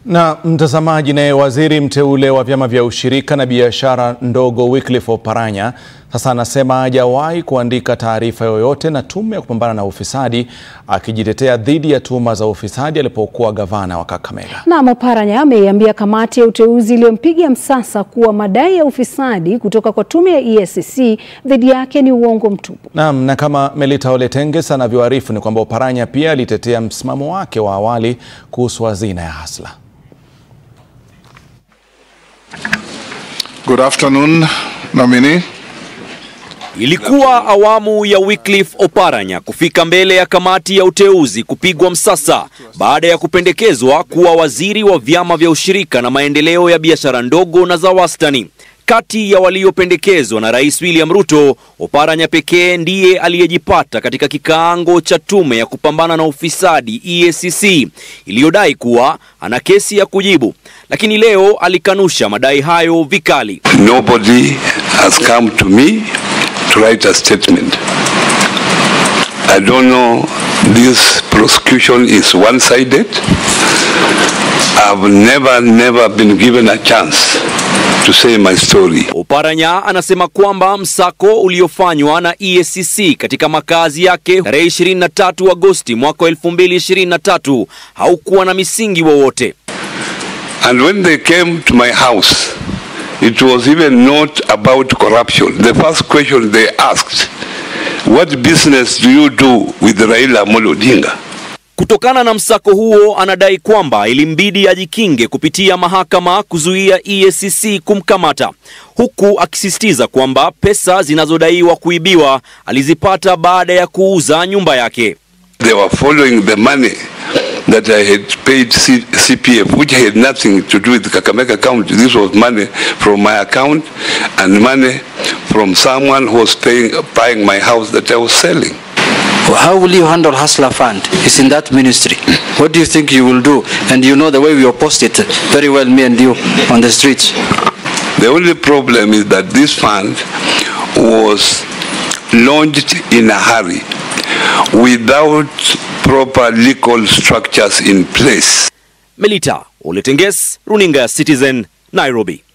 Na mtazamaji, naye waziri mteule wa vyama vya ushirika na biashara ndogo Wycliffe Oparanya sasa anasema hajawahi kuandika taarifa yoyote na tume ya kupambana na ufisadi, akijitetea dhidi ya tuhuma za ufisadi alipokuwa gavana wa Kakamega. Naam, Oparanya ameiambia kamati ya uteuzi iliyompiga msasa kuwa madai ya ufisadi kutoka kwa tume ya EACC dhidi yake ni uongo mtupu. Naam, na kama Melita Oletenges anavyoarifu ni kwamba Oparanya pia alitetea msimamo wake wa awali kuhusu hazina ya Hasla. Good afternoon, nominee. Ilikuwa awamu ya Wycliffe Oparanya kufika mbele ya kamati ya uteuzi kupigwa msasa baada ya kupendekezwa kuwa waziri wa vyama vya ushirika na maendeleo ya biashara ndogo na za wastani. Kati ya waliopendekezwa na Rais William Ruto, Oparanya pekee ndiye aliyejipata katika kikaango cha tume ya kupambana na ufisadi EACC iliyodai kuwa ana kesi ya kujibu, lakini leo alikanusha madai hayo vikali. Nobody has come to me to write a statement. I don't know, this prosecution is one-sided. I've never, never been given a chance to say my story. Oparanya anasema kwamba msako uliofanywa na EACC katika makazi yake tarehe 23 Agosti mwaka 2023 haukuwa na misingi wowote. And when they came to my house, it was even not about corruption. The first question they asked, what business do you do with Raila Amolo Odinga? Kutokana na msako huo, anadai kwamba ilimbidi ajikinge kupitia mahakama kuzuia EACC kumkamata, huku akisisitiza kwamba pesa zinazodaiwa kuibiwa alizipata baada ya kuuza nyumba yake. They were following the money that I had paid C CPF, which had nothing to do with Kakamega County. This was money from my account and money from someone who was paying, buying my house that I was selling. How will you handle Hustler Fund? It's in that ministry. What do you think you will do? And you know the way we oppose it very well, me and you, on the streets. The only problem is that this fund was launched in a hurry without proper legal structures in place. Melita Oletenges, runinga ya Citizen, Nairobi.